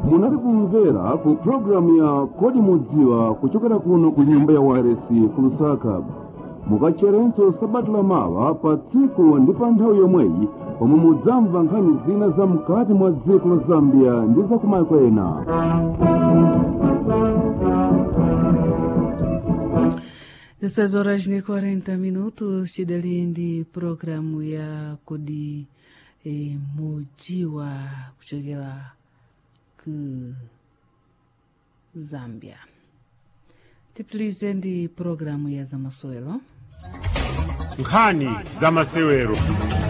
munali kumvera ku pulogalamu ya kodi mudziwa kuchokera kuno ku nyumba ya waresi ku lusaka mukacherenso sabata lamawa pa tsiku ndi pa nthawi yomweyi pomwe mudzamva nkhani zina za mkati mwa dziko la zambia ndi za kumayiko ena Dessas horas e 40 minutos, Chidalindi, programu ya Kodi e, Mujiwa kuchokera ku Zambia. Tipitilize ndi programu ya zamasewero. nkhani za masewero